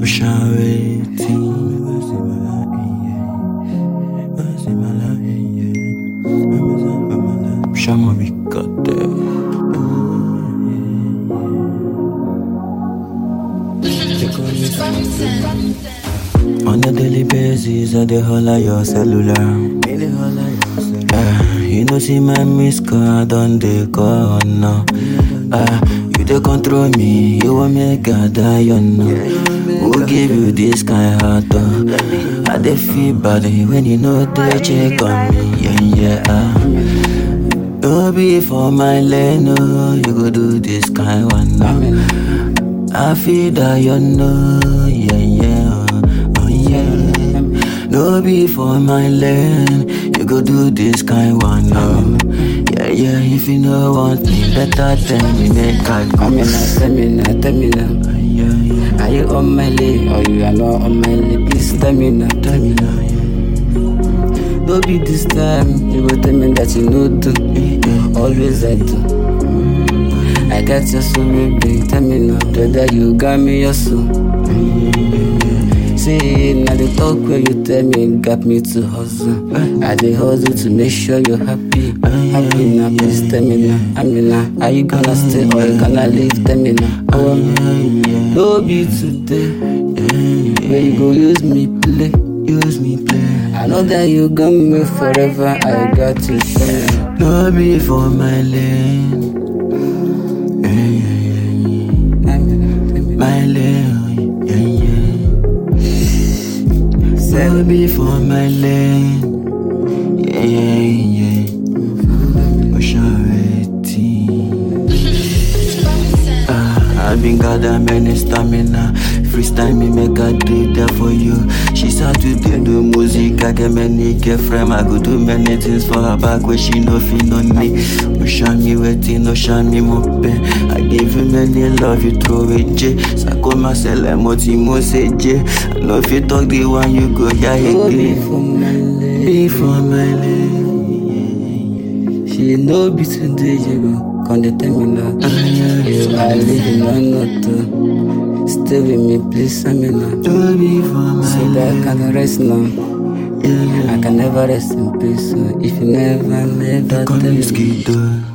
Chama me cadê? On a daily basis, I dey holla your cellular. Ah, you know see my miss call, I don dey call now. Ah, you dey control me, you want make I die, you know. Who give you this kind heart? Oh? I dey feel bad when you know they check on me, yeah yeah. Ah. No be for my lane, no, you go do this kind one now. I feel that you know, yeah yeah, oh yeah. No be for my lane, you go do this kind one now. Yeah yeah, if you no want me, better tell me make I Tell come. me now, tell me now, tell me now. Yeah yeah, Are you on my lane or you are not on my lane? Please tell me now. tell me now, yeah. No be this time, you go tell me that you know do. Always I do. I got your soul, baby. Tell me now, brother, you got me your soul. See, now the talk where you tell me got me to hustle. I dey hustle to make sure you're happy. Happy now, please tell me now. I mean now, are you gonna stay or you gonna leave? Tell me now. Oh, no be today. Where you go use me play. Use me play. I know that you got me forever. I got to show you. No be for my lane. Yeah yeah yeah, I mean, tell me. my lane, yeah yeah. No be for my lane. Yeah, yeah, yeah. Oshareti. Ah, I've been gather many stamina. Freestyle me make I do that for you. She start to dey do music. I get many girlfriend. I go do many things for her back where she no feel no me. Osha me waiting, Osha me mope. I give you many love, you throw it J. Sako myself, moti mo say J. I know if you talk the one you go yeah No be again. for my leg. Be for my lane. She no be today, you go. Come dey tell me now. You are living on not Stay with me, please. I mean now. No be for my See that I can rest now. yeah. I can never rest in peace. So if you never, never Call tell me me. Skido.